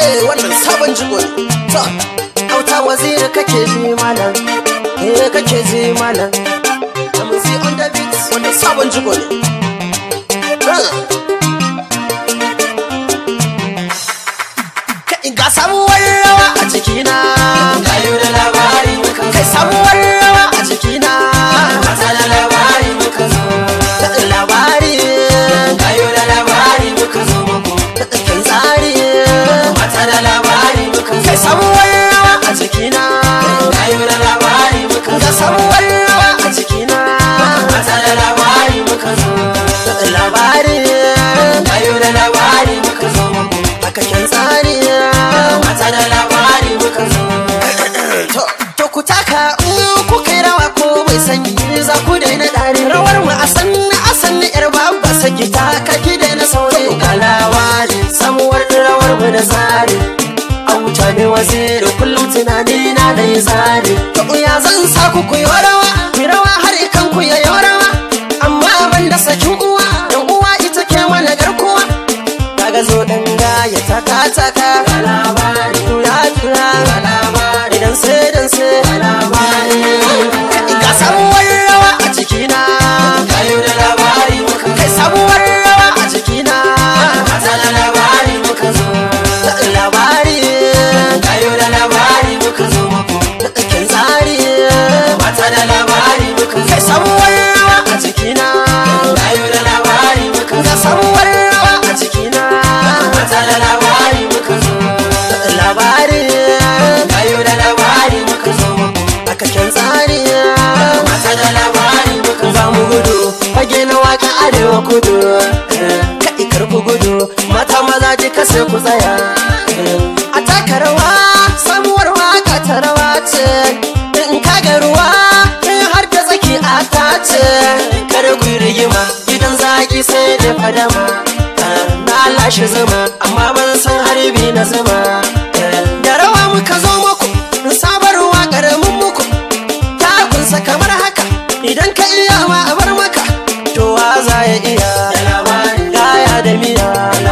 wannan sabon jigo ne to auta waziri kake ji malam eh kake ji malam amuzi on the beat wannan sabon jigo ne Kai ga samuwar rawa a jikina Kayo da labari muka kai samuwar rawa a jikina Mata da labari muka zo labari Kayo da labari muka zo muku kin tsari Mata da labari muka kai zo samuwar rawa a jikina Kayo da labari muka ga zo samuwar rawa a jikina Mata da labari muka zo labari Kayo da labari muka zo muku haka kin tsari Mata da labari muka zo to to ku taka in ku kai rawa ko mai sanyi za ku daina dare rawar mu a san a san yar babba saki ta ka ki daina saurayi ga labari samuwar rawar mu da tsari auta ne waziri kullum tunani na da yi tsari to ya zan sa ku ku yi rawa ku yi rawa har ikan ku ya yi rawa amma ban da sakin uwa dan uwa ita ke mana garkuwa daga zo dan gaya taka taka Ga labari tura tura Ga labari idan sai dan sai labari ga samuwar rawa a jikina Kayo da labari muka kai zo samuwar rawa a jikina Mata da labari muka zo labari Kayo da labari muka zo muku kin tsari Mata da labari muka kai zo samuwar rawa a jikina Kayo da labari muka ga zo samuwar rawa a jikina Mata da labari muka zo labari Kayo da labari muka zo muku aka kin tsari Mata da labari muka za zo mu gudu fage na waka arewa kudu ka ikar ku gudu mata maza je ka sai ku tsaya a taka rawa samuwar waka ta rawa ce in ka ga ruwa in har ta tsaki a ta ce kada ku yi rigima gidan zaki sai da fadama na lashe zama amma ban san harbi na zama da rawa muka zo muku sabar waƙar mun muku takunsa kamar haka idan ka iya ma a bar maka to wa za ya iya Da labari gaya da miya